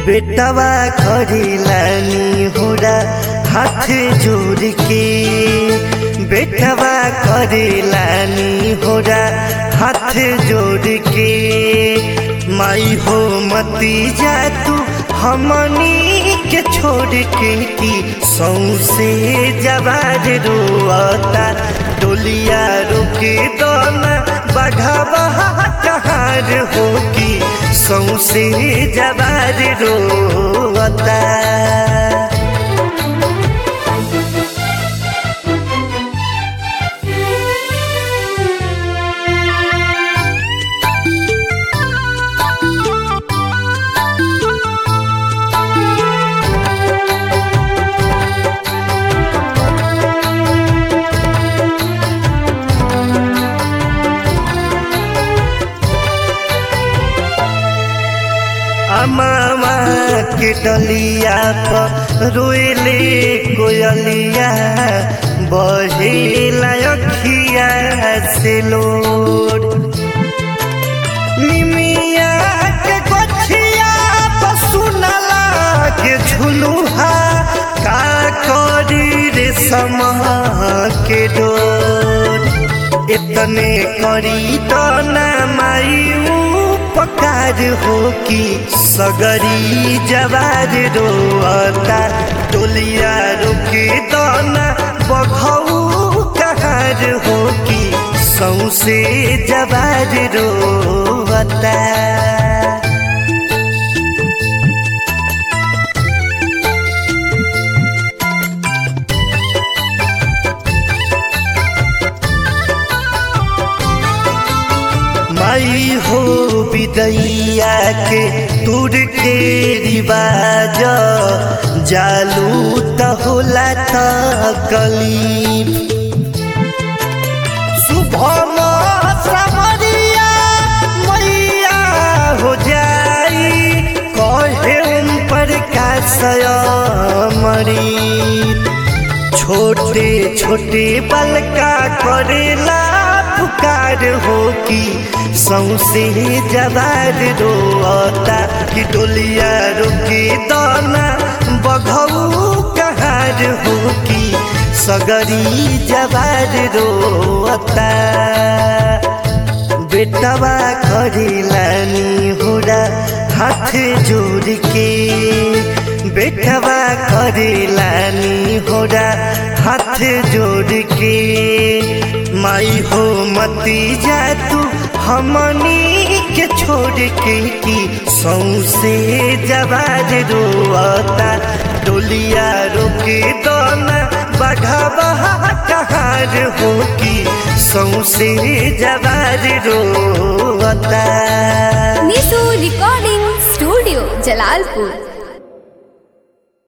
बेटवा करेलानी होरा हाथ जोड़ के बेटवा करेलानी होरा हाथ जोड़ के माई हो मती जा तू हमनी के छोड़ के की सौसे जवाज रोता डोलिया रुके दोना बघावा कहार हो की सौसे जवाज रोता अमामा के डलिया पर रोएले कोयलिया बहेला अखिया से लोड निमिया के गछिया पर सुनला के झुलुहा का करी रे समा के डोर इतने करी तो ना मायू पकार हो कि सगरी जवार रोता टोलिया रुके दाना बघऊ कहार हो कि सौसे जवार रोता माई हो विदैया के तुर के रिवाज जालू त होला त कलीब शुभम समरिया मैया हो जाई कहे उन पर का मरी छोटे छोटे बलका करेला पुकार हो कि सौसे जवार रोता कि डोलिया रुके दाना बघऊ कहार हो कि सगरी जवार रोता बेटवा करेलानी होरा हाथ जोड़ के बेटवा करेलानी होरा हाथ जोड़ के माई हो मती जा तू हमनी के छोड़ के की सौसे जवाज रोता डोलिया रोके दोना बघावा कहार हो की सौसे जवाज रोता निशु रिकॉर्डिंग स्टूडियो जलालपुर